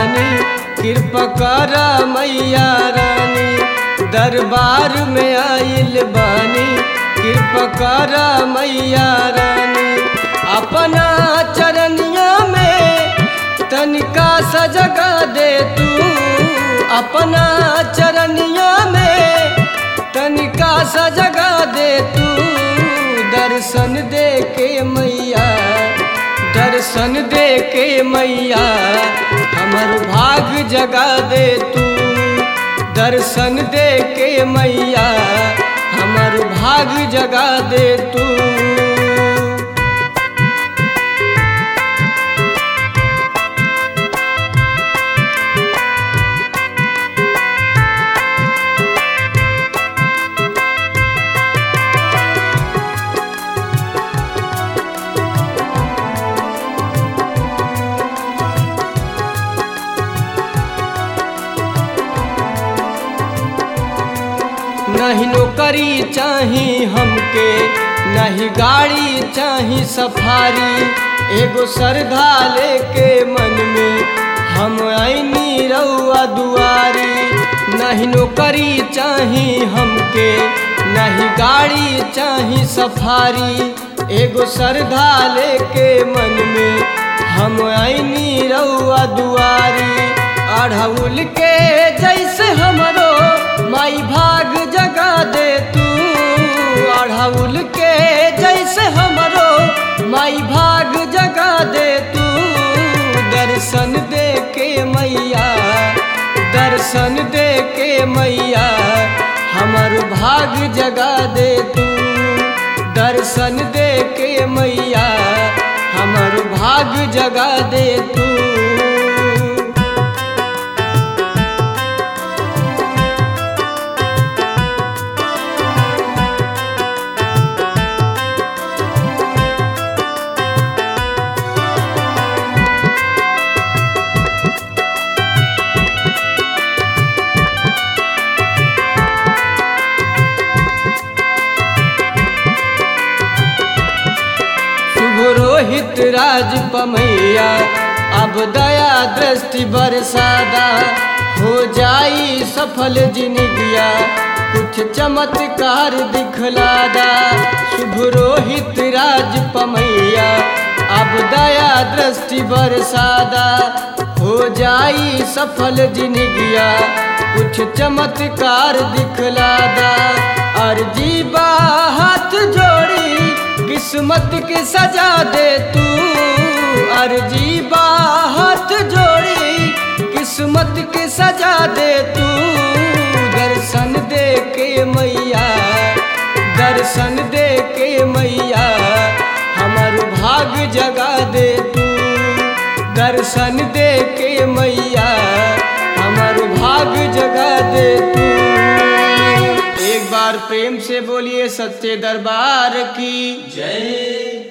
बानी कृपा कर मैया रानी दरबार में आइल बानी कृपा कर मैया रानी अपना चरनिया में तनिका सजगा दे तू अपना चरनिया में तनिका सजगा दे तू दर्शन दे के मैया दर्शन दे के मैया हमर भाग जगा दे तू दर्शन दे के मैया हमर भाग जगा दे तू नहीं नौकरी चाही हमके नहीं गाड़ी चाही सफारी एगो श्रद्धा लेके मन में हम आईनी रउआ दुआरी नहीं नौकरी चाही हमके नहीं गाड़ी चाही सफारी एगो श्रद्धा लेके मन में हम आईनी रउआ दुआरी अढ़उल के जैसे हमरो माई भाग जगा दे तू अढ़उल के जैसे हमरो माई भाग जगा दे तू दर्शन दे के मैया दर्शन दे के मैया हमर भाग जगा दे तू दर्शन दे के मैया हमर भाग जगा दे तू शुभ रोहित राज पमैया अब दया दृष्टि बरसादा हो जाई सफल जिनगिया कुछ चमत्कार दिखलादा शुभ रोहित राज पमैया अब दया दृष्टि बरसादा हो जाई सफल जिनगिया कुछ चमत्कार दिखलादा अर्जी बा हाथ जोड़ी किस्मत के सजा दे तू अर्जी बा हाथ जोड़ी किस्मत के सजा दे तू दर्शन दे के मैया दर्शन दे के मैया हमर भाग जगा दे तू दर्शन दे के मैया हमर भाग जगा दे तू एक बार प्रेम से बोलिए सच्चे दरबार की जय